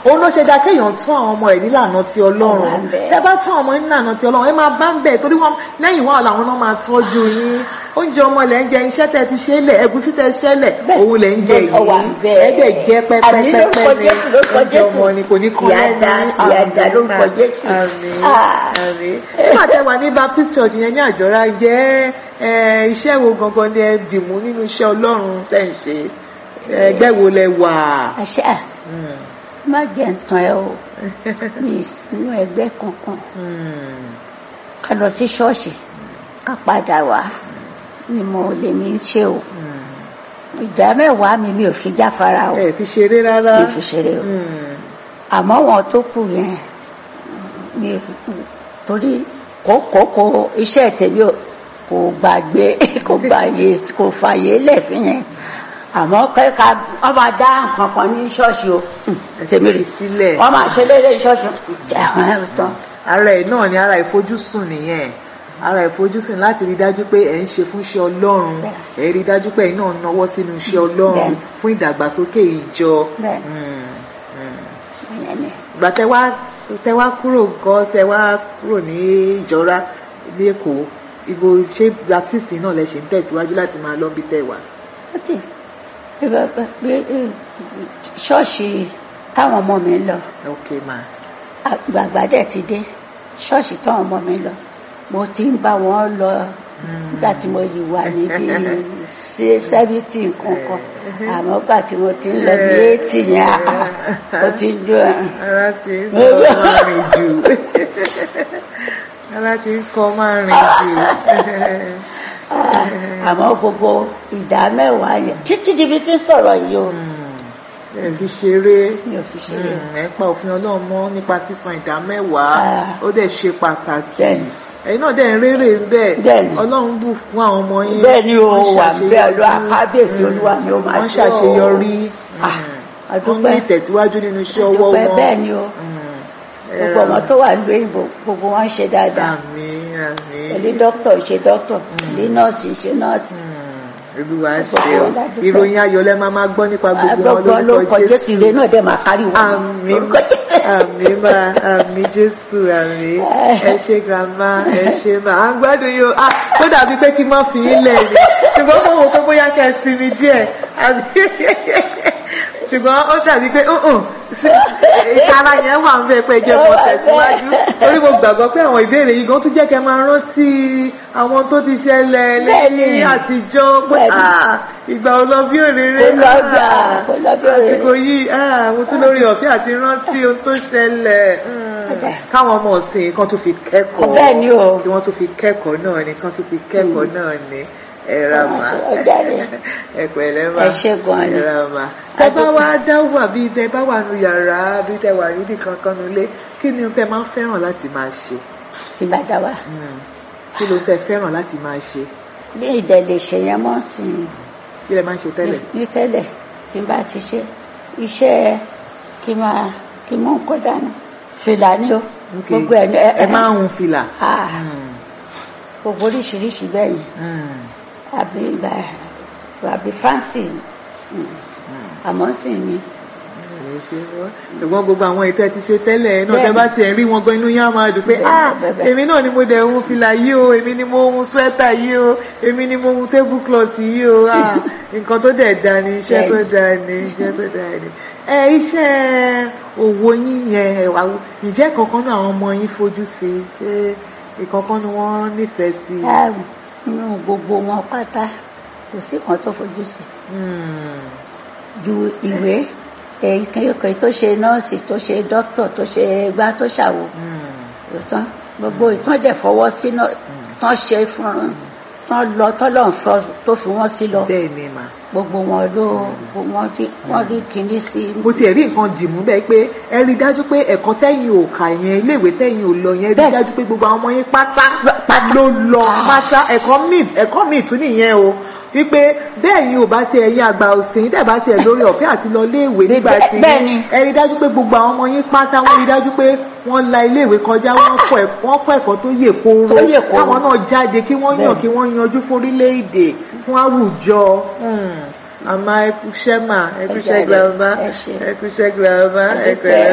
òun ló ṣe dá kéèyàn tún àwọn ọmọ ẹ̀ nílànà ti ọlọ́run Ó wà ń bẹ̀. tẹ bá tún àwọn ọmọ yín nílànà ti ọlọ́run ẹ máa bá ń bẹ̀ torí wọn lẹ́yìn wọn làwọn náà máa tọ́jú yín oúnjẹ ọmọ lẹ̀ ń jẹ iṣẹ́ tẹ ti ṣe é lẹ̀ ẹ̀gúsí tẹ ṣẹ́ lẹ̀ Bẹ́ẹ̀. òun lẹ̀ ń jẹ Ó wà ń yìí bẹ̀. ẹ̀jẹ̀ jẹ́ Àmì lórúkọ pẹ́pẹ́pẹ́pẹ́ ni Jésù, lórúkọ oúnjẹ Jésù. ọmọ ni kò ní kọ́ Tìyàdá, tìyàdá lórúkọ Jésù. àmín Ah. àmín nígbà tẹ wà ní Baptist Church yẹn ní àjọra jẹ́ ẹ, iṣẹ́ wo gangan ni ẹ dìmú nínú iṣẹ́ ọlọ́run tẹ̀ ń ṣe ẹgbẹ́ wo lẹ wà. àṣà Mm. má jẹ́ ntàn ẹ o mi ì sínú ẹgbẹ́ kankan Mm. ká lọ sí ṣọ́ọ̀ṣì ká padà wá ni mo lè mi ṣe o Mm. ìdá mẹ́wàá mi mi ò fi jáfara o ẹ fi ṣeré rárá. mi ò fi ṣeré o Mm. àmọ́ wọn tó kù yẹn mi ò torí kókókó iṣẹ́ tèmi ò kò gbàgbé kò gbàgbé kò fàyè lẹ́fìn yẹn àmọ́ kẹ́ka wọ́n máa dá nǹkan kan ní ṣọ́ọ̀ṣì o tèmi rè sílẹ̀. wọ́n máa ṣe lédè ṣọ́ọ̀ṣì ẹ̀hún ẹ̀ tán ara ẹ̀ náà ni ara ìfojúsùn nìyẹn ara ìfojúsùn láti rí dájú pé ẹ̀ ń ṣe fún iṣẹ́ ọlọ́run Bẹ́ẹ̀. ẹ̀ rí dájú pé ẹ̀ náà náwó sínú iṣẹ́ ọlọ́run Bẹ́ẹ̀. fún ìdàgbàsókè ìjọ. Bẹ́ẹ̀. Mm. Mm. ìyẹn ni ìgbà tẹ wá tẹ wá kúrò gan tẹ wá kúrò ní ìjọra ní èkó ibo ṣé baptist náà lẹ ṣe ń tẹ̀síwájú láti máa lọ bí tẹ wà. ó sì ṣọ́ọ̀ṣì táwọn ọmọ mi ń lọ ok ma àgbààgbà dẹ̀ ti dé ṣọ́ọ̀ṣì táwọn ọmọ mi ń lọ mo ti ń bá wọn lọ nígbà tí mo yìí wà níbi sí sẹ́fìtì nǹkan kan àmọ́ gbà tí mo ti ń lọ bí éètì yẹn àá, ó ti ń jó ẹ̀. ara ti ń kọ́ máa rìn jù ara ti ń kọ́ máa rìn jù. àmọ́ gbogbo ìdá mẹ́wàá yẹn títí dibi tí ń sọ̀rọ̀ yìí o ẹ fi ṣeré mi ò fi ṣeré o. Mm, ẹ pa òfin ọlọ́run mọ́ nípa sísan ìdá mẹ́wàá Ah. ó dẹ̀ ṣe pàtàkì Bẹ́ẹ̀ni. ẹ̀yin náà dẹ̀ ń rérè bẹ́ẹ̀ Bẹ́ẹ̀ni. ọlọ́run bù fún àwọn ọmọ yín bẹ́ẹ̀ ni o Wọ́n wà ṣàṣeyọrí. bẹ́ẹ̀ lọ àkábíyèsí olúwa ni ó máa wọ́n ṣe o. ṣàṣeyọrí Ah, Mm. a wọ́n ní dúpẹ́. ìtẹ̀síwájú nínú iṣẹ́ ọwọ́ Dúpẹ́ wọn bẹ́ẹ̀ ni o Mm. gbogbo ọmọ tó wà ní òyìnbó gbogbo wọn ṣe dáadáa àmín àmín pẹ̀lú dókítà ṣe dókítà pẹ̀lú nọ́ọ̀sì ṣe nọ́ọ̀sì. Mm. olúwa Gbogbo ṣe o wọn la dúpẹ́. ìròyìn ayọ̀ lẹ máa máa gbọ́ nípa gbogbo wọn gbogbo lórúkọ jésù ire náà dẹ̀ máa kárí wọn. Àmín. Lórúkọ Jésù. Àmín máa àmín Jésù àmín ẹ ṣe grandma ẹ ṣe máa à ń gbádùn yìí o ah tó dàbí pé kí n má fi yín lẹ̀ ni ṣùgbọ́n mo wò pé bóyá kẹ́ ẹ sinmi díẹ̀ àbí ṣùgbọ́n ó dàbí pé ǹǹ ìtara yẹn wà ń bẹ pé jẹ́ mọ́ tẹ̀síwájú torí mo gbàgbọ́ pé àwọn ìbéèrè yìí gan tún jẹ́ kẹ́ máa rántí àwọn tó ti ṣẹlẹ̀ Bẹ́ẹ̀ni. lẹ́yìn àtijọ́ pé Bẹ́ẹ̀ni. ah, ìgbà ò lọ bí òréré Kò lọ gbà, ah, kò lọ bí òréré. àsìkò yìí ah, mo tún lórí ọ̀fẹ́ àti rántí ohun tó ṣẹlẹ̀ Mm. Ọ̀dà. káwọn ọmọ ọ̀sìn kan tún fi kẹ́kọ̀ọ́ Bẹ́ẹ̀ ni o. kí wọ́n tún fi kẹ́kọ̀ọ́ náà ni kan tún fi kẹ́kọ̀ọ́ náà ni ẹ ra mà Ọ̀dà ni. ẹ pẹ̀lẹ́ mà Ẹ ṣé gan ni. ẹ ra mà tẹ bá wá dáwọ́ àbí tẹ bá wà nù yàrá àbí tẹ wà níbi kankan nulẹ̀ kí ni tẹ máa ń fẹ́ràn láti máa ṣe tí bá dá wa Mm. kí ló tẹ fẹ́ràn láti máa ṣe bí ìdẹ̀lẹ̀ ṣe yẹn mọ́ sí i kí lẹ máa ń ṣe tẹ́lẹ̀ ní tẹ́lẹ̀ tí n bá ti ṣe iṣẹ́ kí máa kí mú nǹkan dání fìlà ni o Ok. gbogbo ẹ̀ ní ẹ ẹ máa ń hun fìlà Ah, Mm. gbogbo oríṣiríṣi bẹ́ẹ̀ yìí Mm. àbí ìgbà àbí fáǹsì àmọ́ sì ni Ẹ ṣe wọ́n. ṣùgbọ́n gbogbo àwọn ìtẹ́ ti ṣe tẹ́lẹ̀ náà tẹ́ Bẹ́ẹ̀ni. bá tiẹ̀ rí wọn gan inú yá máa dùn pé Bẹ́ẹ̀ni, ah bẹ́ẹ̀. èmi náà ni mo dẹ̀ hun fìlà yìí o èmi ni mo hun swẹ́tà yìí o èmi ni mo hun table cloth yìí o ah nǹkan tó dẹ̀ da ni iṣẹ́ tó Bẹ́ẹ̀ni. da ni iṣẹ́ tó da ni. ẹ iṣẹ́ òwò yín yẹn ẹ wà ǹjẹ́ kankan náà àwọn ọmọ yín fojú sí i? ṣé ìkankan ni wọ́n nífẹ̀ẹ́ sí i? Ah, nínú gbogbo wọn pátá kò sí kan tó fojú sí Hmm. ju ìwé èyíkéyìí tó ṣe nọ́ọ̀sì tó ṣe dókítà tó ṣe gbá tó ṣàwò Hmm. ìtàn gbogbo ìtàn dẹ̀ fọwọ́ sí náà tán ṣe fún tán lọ tọ́lọ̀ ń fọ tó fi wọ́n sí lọ bẹ́ẹ̀ ni mà. gbogbo wọn ló wọ́n rí wọ́n rí kinní sí mo tiẹ̀ rí nǹkan dìmú bẹ́ẹ̀ pé ẹ rí i dájú pé ẹ̀kọ́ tẹ́yìn ò kà yẹn iléèwé tẹ́yìn ò lọ yẹn rí i Bẹ́ẹ̀. dájú pé gbogbo àwọn ọmọ yín pátá ló lọ pátá ẹ̀kọ́ míì ẹ̀kọ́ míì tún nìyẹn o wípé bẹ́ẹ̀ yín ò bá tiẹ̀ yín àgbà òsìn tẹ̀ bá tiẹ̀ lórí ọ̀fẹ́ àti lọ iléèwé nígbà tí bẹ́ẹ̀ ni. ẹ rí i dájú pé gbogbo àwọn ọmọ yín pátá wọ́n rí i dájú pé wọ́n la iléèwé kọjá wọ́n kọ́ ẹ̀kọ́ wọ́n kọ́ ẹ̀kọ́ tó yè kooro Tó yè kooro. káwọn náà jáde kí wọ́n yàn Bẹ́ẹ̀. kí wọ́n yanjú fún orílẹ̀-èdè fún àwùjọ àmọ́ ẹkúṣẹ́ mà ẹkúṣẹ́ Ẹ jàre, grandma ẹ ṣé. ẹkúṣẹ́ grandma Ẹ dúpẹ́. ẹkúṣẹ́